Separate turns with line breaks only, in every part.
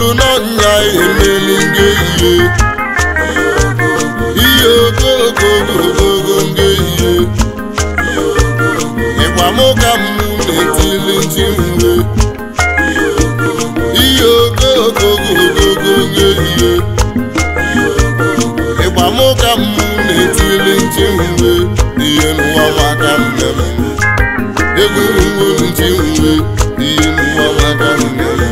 bụrụ n'ọnya emeli nge ihe ihe ogogogogogo nge ihe ịgba mụ ka m na-etili nchi mgbe ihe ogogogogogo nge ihe ịgba mụ ka m na-etili nchi mgbe ihe n'ụwa maka mmemme egwu ngwu nchi mgbe ihe n'ụwa maka mmemme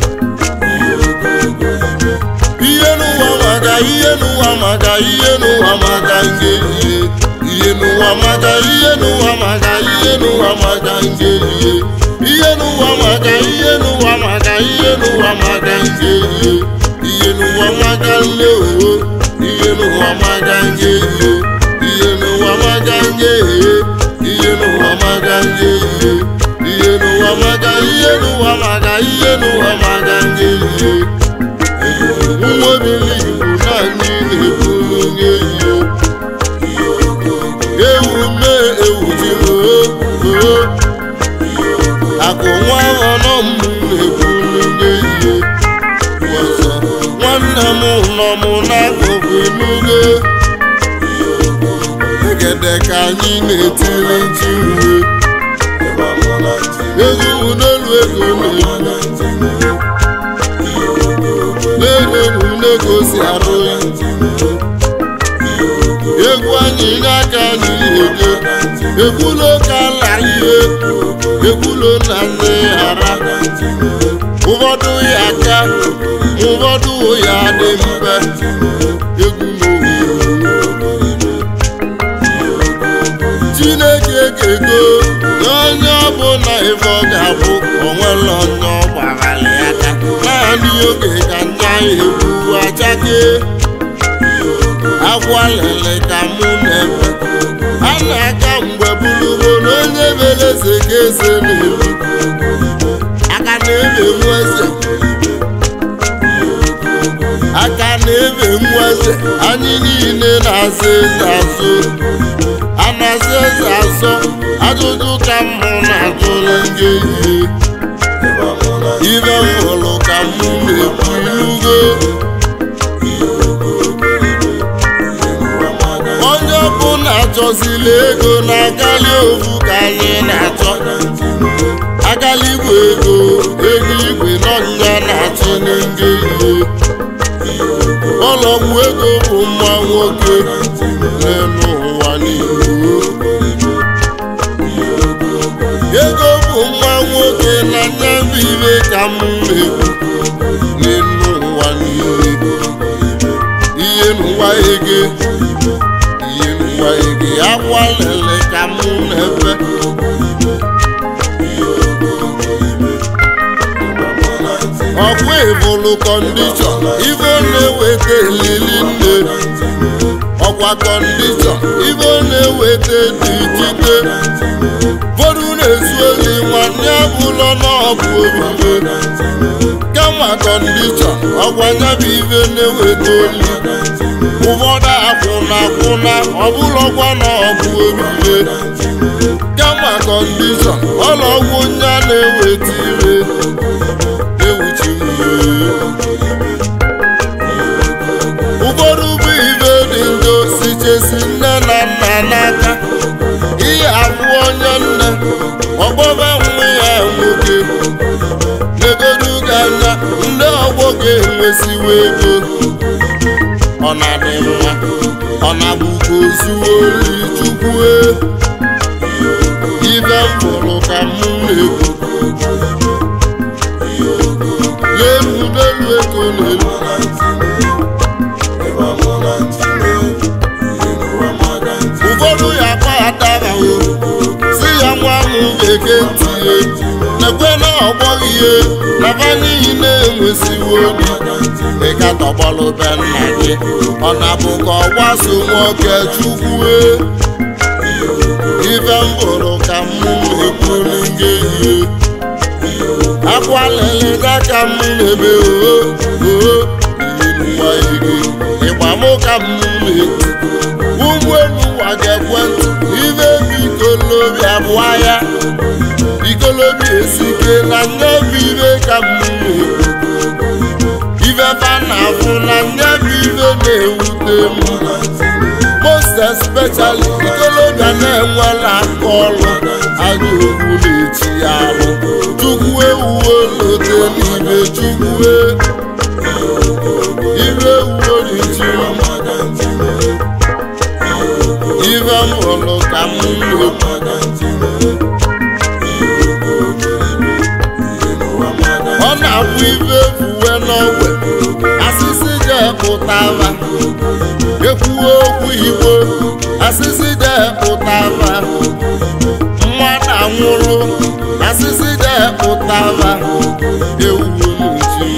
ihe n'ụwa maka ihe n'ụwa maka ihe n'ụwa maka nge ihe ihe n'ụwa maka ihe n'ụwa maka ihe n'ụwa maka nge ihe ihe n'ụwa maka ihe n'ụwa maka ihe n'ụwa maka nge ihe ihe n'ụwa maka nle owo ihe n'ụwa maka nge ihe ihe n'ụwa maka nge ihe ihe n'ụwa maka nge ihe ihe n'ụwa maka ihe n'ụwa maka ihe n'ụwa maka nge ihe nwobili igbo naanị na-eburu onye ihe ewu mee ewu ji oo akụ nwa ọnọ m na-eburu onye ihe ọzọ nwanne m nọ m n'akụkụ enugo egede ka anyị na-etiri nchi uwe egwu n'elu ego na-ebu na-enenu na-egosi arụ ya egwu anyị n'aka anyị ege ekwulo ka ala ihe ekwulo na nne ara ụfọdụ ya aka ụfọdụ ya dị mfe egwu chineke ga-ego onye ọbụla ife ọ ga-abụ onwere onye ọ gbaghara ya aka naanị oge ka nya egwu achake akwa lele ka mụ na-eme a na-aka mgbe bụrụgo na onye mere eze ka eze na-eru aka na-ebe nwa eze aka na-ebe nwa eze anyị niile na-aza eze azụ a na-aza eze azọ ajụjụ ka mụ na-ajụrụ ndị ihe ibe m hụrụ ka mụ na-ekwu ilugo onye ọbụla achọzila ego na-agali ofu ka anyị na-achọ agali igwe ego ego igwe n'ọnya na-achị ndị ihe ọlọgwụ ego bụ mma nwoke n'elu ụwa niile ego bụ nwa nwoke na nyabụ ibe ka m na-ekwu n'elu ụwa niile ihe n'ụwa ege ihe n'ụwa ege akwa lele ka m na-efe ọkwa ịbụlụ kọndishọn ibe na-eweta elili nne ọkwa kọndishọn ibe na-eweta dị jide ụfọdụ na-ezu ozi nwanne abụlọ n'ọbụ obibe kama kọndishọn ọkwa nyabụ ibe na-eweta oli ụfọdụ akwụna akwụna ọbụlọkwa n'ọbụ obibe kama kọndishọn ọlọgwụ nya na-eweta ire ewuchi ụfọdụ bụ ibe dị njọ si chesi nne na nna n'aka ihe abụ onye nne ọgbọba nwa ya nwoke legodu gị anya ndị ọgbọ ga-enwesiwa ego ọ na-adị mma ọ na-abụkwa ozuo ori chukwue ibe m fụrụ ka m na-ekwu n'elu n'elu ego n'elu ụfọdụ ya kpaghatabawo si ya nwa m ga-ege ntị nekwe na ọgbọghị ihe na ba niile enwesiwo obi ịga tọgbọlụ be nna gị ọ na-abụ ka ọ gbaso nwoke chukwue ife m hụrụ ka m ekwuru gị ihe akwa lele n'aka m na-ebe oo oo nwa ego ịgba mụ ka m na-eti ụgbọelu ụwa ga-ekwentị ibe bikolobi abụọ ya bikolobi esike na nye bụ ibe ka m na-ekwu ihe na-ewute m most especially ikolobịa na-enwela aka ọrụ aga okwu na-echi ya alụ chukwu ewuwe lote n'ibe chukwu ire ewuwe n'ichi ife m hụrụ ka m na-ekwu ọ na-abụ ife efuwe n'ogwe asịsị jepụtara ekwuwe okwu igbo asịsị jepụtara mmadụ anwụrụ asịsị jepụtara ewu n'uchi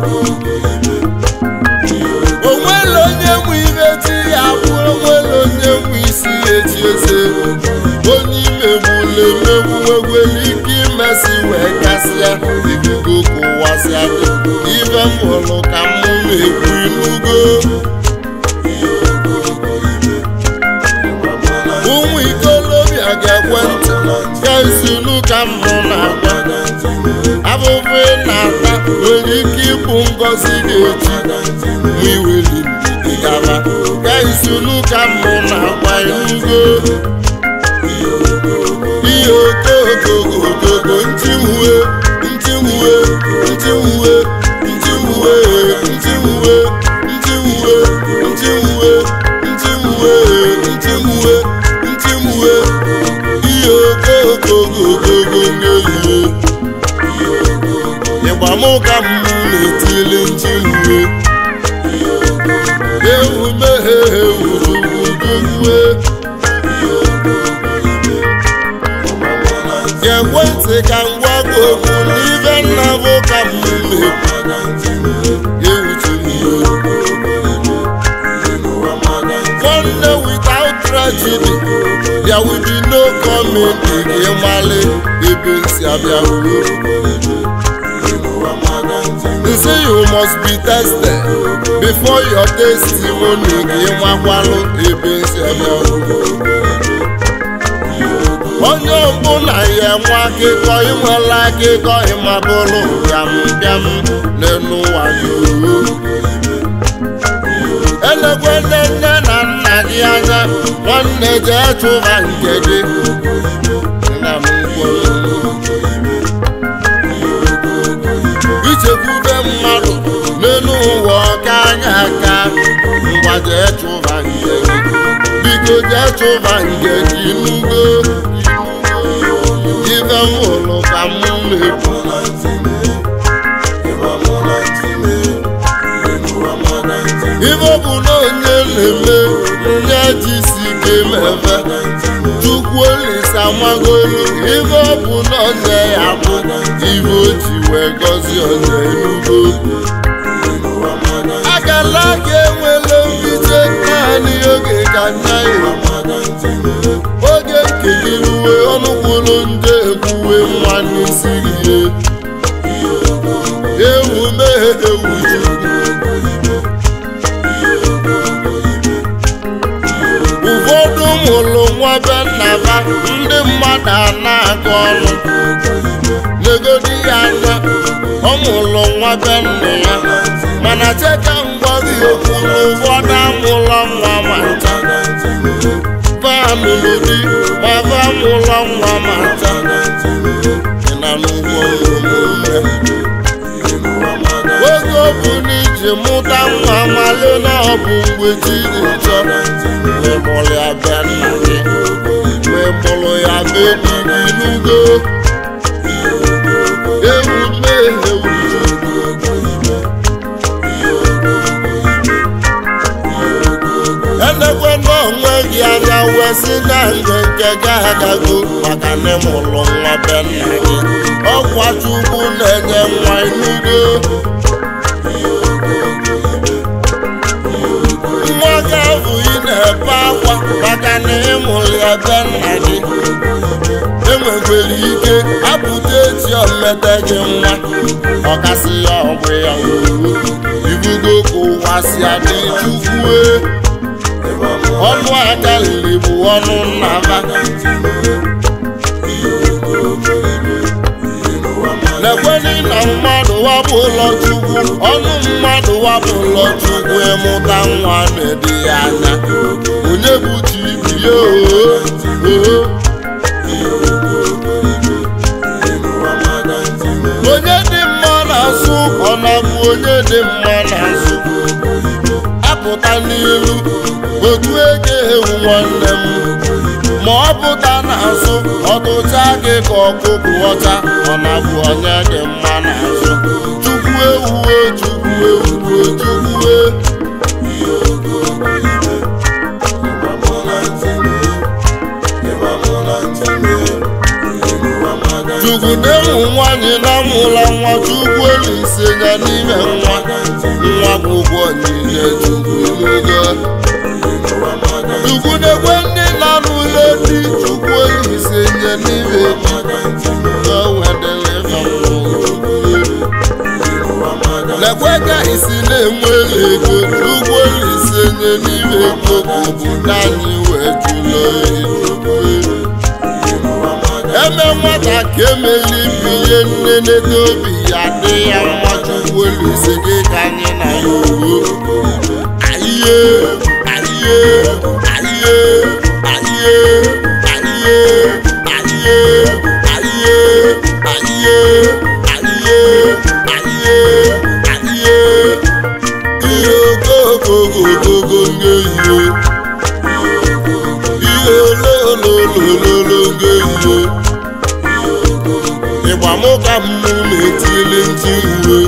onwere onye nwe ihe chi ya bụ onwere onye nwe isi echi eze onye imegbula emegbu nwegwere ike imesi wee gasịa ikuku kụwasịa ife m hụrụ ka m na-ekwu inugo ụmụ ikolobịa ga-ekwe ntị ga izulu ka m nọ na-agwa abụbụ ị na-ata nwere ike ịbụ ngọzi ga-eji ma iweli ndidi gaba ga izulu ka m nọ na-agwa inugo ihe okogogogogo ntiwue ntiwue ntiwue ntiwue ntiwue ntiwue ntiwue ntiwue ntiwue ntiwue ihe okogogogogo nyelie ịgbamụ ka mmụ na-etili ntiwue ewu meghe ewu ugwugwue ga-ekwe ntị ka m gwa gị okwu n'ife nna bụ ka m One day without tragedy, there will be no coming again mali ebe nsi abịa They say you must be tested before your testimony gị nwakwalụ ebe nsi abịa onye ọbụla ya enwe akịkọ inwela akịkọ ịmabụrụ bịam bịam n'elu ụwa yoo elekwele nne na nna gị anya nwanne jee chụba nke gị nna m gworo ichekwube mmadụ n'elu ụwa ọka anya aka ngwa jee chụba nke gị biko jee chụba nke gị nugo ife m hụrụ ka m na-ekwu ife bụ na onye na-eme nye jisi ike mebe chukwu olisa magolu ife ọ bụ na onye ya bụ ife o ji wee gọzie onye enugo akala ga enwela mbite naanị oge ka nna ya oge nkeliruwe ọnụkwụrụ ndị ekwuwe nwa n'isi ihe ewu meghe ewu ụfọdụ mụrụ nwa be nna ha ndị mmadụ a na-agụ ọnụ negodi ya anya ọ mụrụ nwa be nna ya mana cheka ngwazi okwu na ụfọdụ amụlọ nwa ma ncha fanụlụ di ma fa mụlọ nwa ma ncha ị na n'ugbo ụmụnne oge ọ bụ na iji mụta nwa male na ọ bụ mgbe chi dị nchọ mgbe mụrụ ya be nna gị mgbe mụrụ ya be di gị n'ugo ewu mmehie ewu elekwe n'onwe gị anya wee sị na ndụ nke gị agago maka na ịmụrụ nwa be nna gị ọkwa chukwu na-enye nwa inugo nwa gị ahụ ị na-ebe akwa maka na ịmụrụ ya be nna gị enwekwere ike apụta echi omete gị nwa ọkasị ya ọgwụ ya owuwo ibugo ka ụwa si adị chukwue ọnụ aka lili bụ ọnụ nnaba lekweli na mmadụ wabụ ụlọ chukwu ọnụ mmadụ wabụ ụlọ chukwu ịmụta nwa na-ede ya anya onye bụ chi ibi ya oo onye dị mma na-asụ ọ na-abụ onye dị mma na-asụ apụta n'ilu otu ego ewu nwanne m ma ọ pụta na-asụ ọtụcha gị ka ọkụkụ ọcha ọ na-abụ onye dị mma na-asụ chukwu ewuwe chukwu ewuwe chukwu chukwu na-enwu nwaanyị na-amụla nwa chukwu olise ya n'ime nwa nwa bụ ụgwọ niile chukwu n'oge chukwu na-ekwe ndị na n'ụlọ di chukwu olise nye n'ime lekwe ka isi na-enwe ego chukwu olise nye n'ime ego obodo anyị wee jụlọ eme nwata ka emeli binye nne n'ego obi ya dị ya mma chukwu olise gị ka anyị na ya uwe ayiye ayiye ayiye ayiye ayiye ayiye ayiye ayiye ayiye ayiye ayiye ihe ogogogogogo nye ihe ihe olololololo nye ihe ịgba mụ ka mmụ na-etili ntị uwe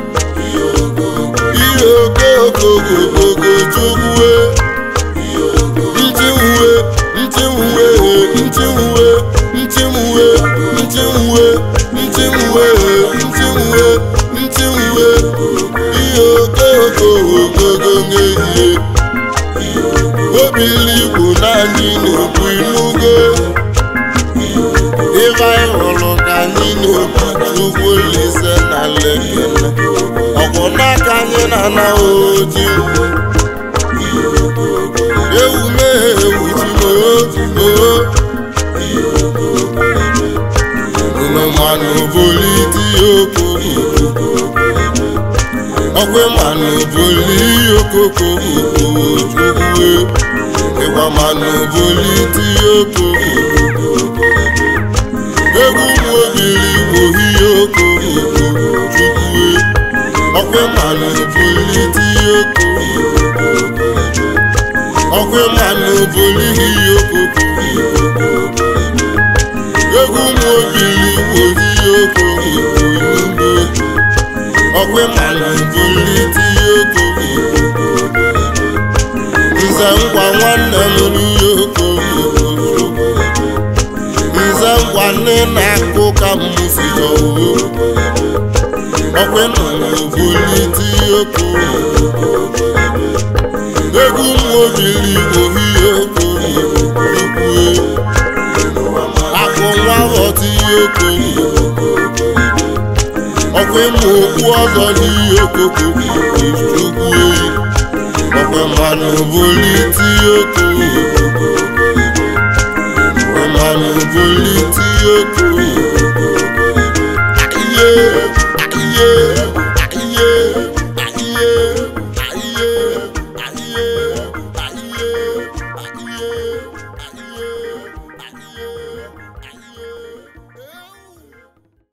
ihe ogogogogogo chukwu ntị uwe ntị uwe ntị uwe ntị uwe ntị uwe ntị uwe ntị uwe ntị uwe ihe ogogogogogo nye ihe obili igbo naanị na-ekwu inugo ife anyị hụrụ ka anyị na-ekwu chukwu olise na lekele ọkwụ n'aka anyị na-ana oji ewu mee ewu ji oo unu manụ boliti okoko ọkwe manụ boli okoko chukwu ịgba manụ boliti okoko egwu mobili ohihe okoko chukwu ọkwe manụ boliti okoko ọkwe manụ bolihi okoko egwu mobili ohihe okoko ọkwe manụ boliti okoko nze ngwa nwanne m n'ihe okoko nze ngwa nne na-akụ ka mmusi ọwụ ọkwe nọ n'oboliti oko egwu mmobili ohihe oko ukwue akụ nwa ghọta ihe oko ọkwe ma okpu ọzọ n'ihe okoko ukwue ọkwe mmanụ boliti oko mmanụ boliti oko ihe